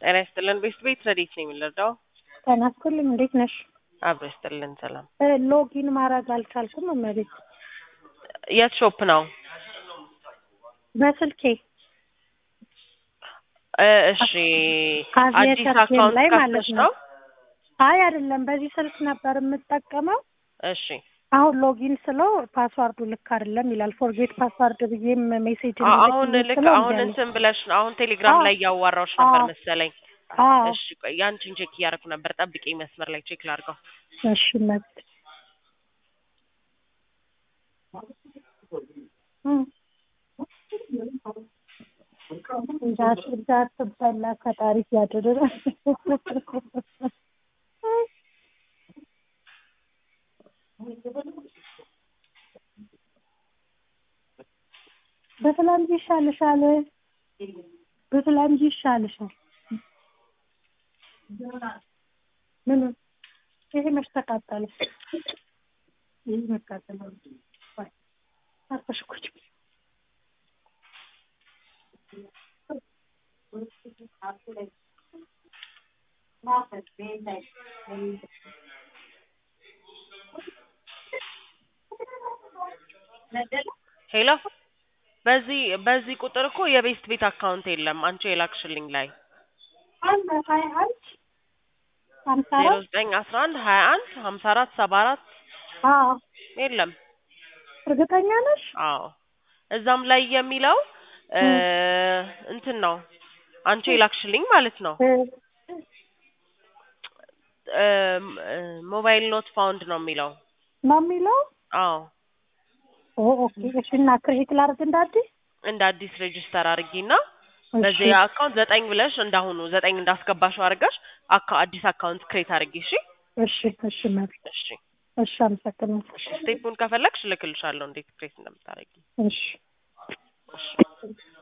ጤና ይስጥልን። ቤስት ቤት ረዲት ነው የሚለዳው ጤና ይስጥልኝ። እንዴት ነሽ? አብሮ ይስጥልን። ሰላም። ሎጊን ማድረግ አልቻልኩም። እመቤት የት ሾፕ ነው? በስልኬ እ እሺ ካዚየር አዲስ ሰርቼ አካውንት ላይ ማለት ከፍተሽ ነው። ነው? አይ አይደለም፣ በዚህ ስልክ ነበር የምጠቀመው። እሺ አሁን ሎጊን ስለው ፓስዋርዱ ልክ አይደለም ይላል። ፎርጌት ፓስዋርድ ብዬም ሜሴጅ አ- አሁን ልክ አሁን እንትን ብለሽ ነው አሁን ቴሌግራም አዎ። ላይ እያዋራሁሽ ነበር አዎ። መሰለኝ። አዎ እሺ ቆይ ያንቺን ቼክ እያደረኩ ነበር። ጠብቂኝ መስመር ላይ ቼክ ላድርገው። እሺ መብት እንዳትበላ ከጣሪ ያድር በትላንት ይሻልሻል፣ በትላንት ይሻልሻል። ምን ይሄ መች ተቃጠለ? ይሄ መቃጠል አርፈሽ ቁጭ በይ። ሄሎ በዚህ በዚህ ቁጥር እኮ የቤስት ቤት አካውንት የለም። አንቺ የላክሽልኝ ላይ አንድ ሀያ አንድ ሀምሳ ዜሮ አራት ዘጠኝ አስራ አንድ ሀያ አንድ ሀምሳ አራት ሰባ አራት አዎ የለም። እርግጠኛ ነሽ? አዎ እዛም ላይ የሚለው እ እንትን ነው አንቺ የላክሽልኝ ማለት ነው። እ ሞባይል ኖት ፋውንድ ነው የሚለው። ነው የሚለው። አዎ ኦ ኦኬ። እሺ እና ክሬዲት ላድርግ እንደ አዲስ? እንደ አዲስ ሬጅስተር አድርጊና እሺ በዚህ አካውንት ዘጠኝ ብለሽ እንዳሁኑ ዘጠኝ እንዳስገባሽው አድርገሽ አካ አዲስ አካውንት ክሬት አድርጊ። እሺ እሺ እሺ መብት እሺ እሺ አመሰግናለሁ። እሺ ስቴፑን ከፈለግሽ እልክልሻለሁ እንዴት ክሬት እንደምታደርጊ። እሺ እሺ